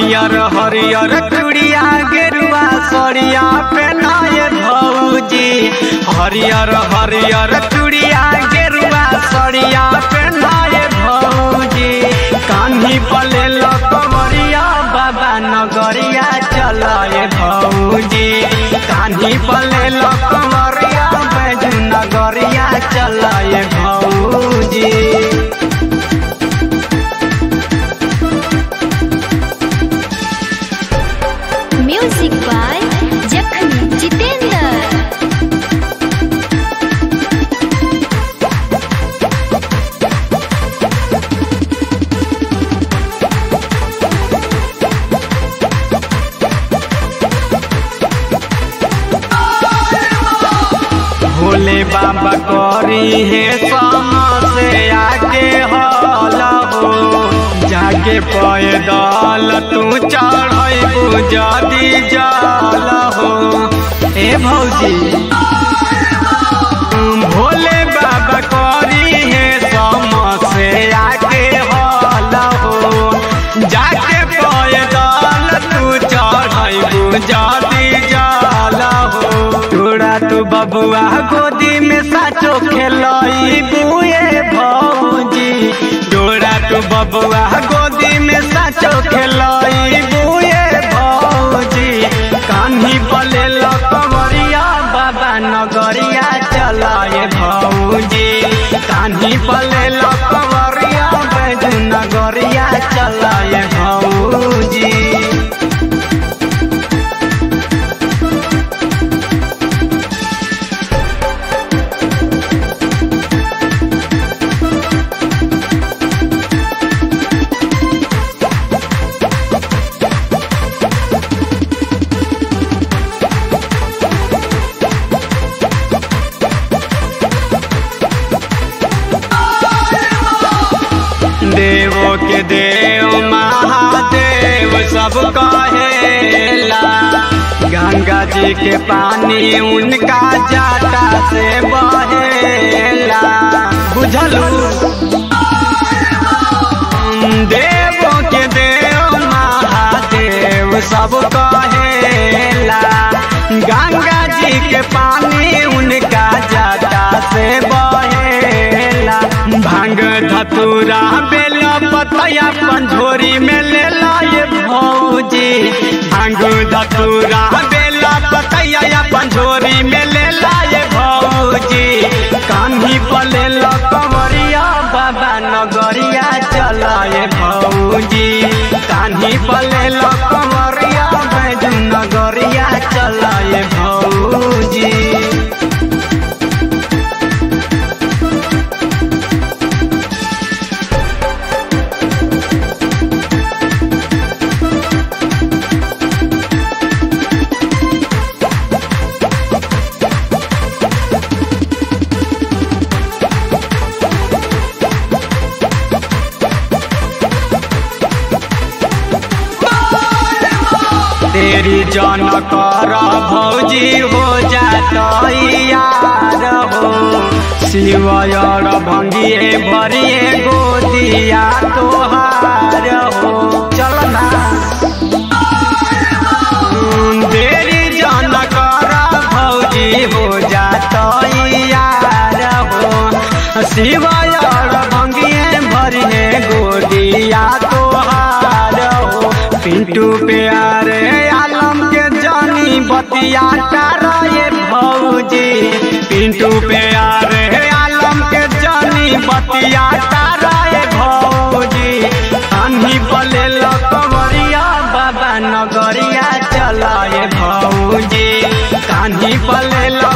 हरियर हरियर चूड़िया गेरुआ सड़िया पहनाए भौजी हरियर हरियर चूड़िया गेरुआ सड़िया पहनाए भौजी कान्ही पले कमरिया बाबा नगरिया चलाए भौजी कान्ही पले कमरिया बैजू नगरिया चलाए भौजी म्यूजिक बाय जखमी जितेंद्र भोले बाबा करी है से आगे हल हो जाके पैदल तू चढ़ जदी जल हो ए भौजी भोले बाबा करी है से आगे हल हो जाके पैदल तू चढ़ जदी जल हो तोरा तू बबुआ गोदी में साचो खेलई बुए भौजी तोरा तू बबुआ गोदी में साचो खेलई बुए भौजी कान्ही पले कमरिया बाबा नगरिया चलाए भौजी कान्ही पले कमरिया बैजू नगरिया चलाए भौजी देवो के देव महादेव सब कहेला गंगा जी के पानी उनका जाटा से बहेला बुझलू देवो के देव महादेव सब कहेला गंगा जी के पानी उनका जाटा से बहेला भांग धतूरा बेल पतया पंझोरी में ले लाए भौजी भांग धतूरा बेल पतया पंझोरी में ले लाए भौजी कान्ही पले कमरिया बाबा नगरिया चलाए भौजी कान्ही पले कमरिया बैजू नगरिया चलाए भौजी तेरी जन कर भौजी हो जात यार हो शिवयर भंगिए भरिए गोदिया तोहार हो चलना तेरी जन कर भौजी हो जात यार हो शिवयर भंगिए भरिए गोदिया तोहार हो पिंटू प्यारे आलम के जानी बतिया तारे भौजी पिंटू प्यारे आलम के जानी बतिया तारे भौजी अन्ही पले कमरिया बाबा नगरिया चलाए भौजी कान्ही पले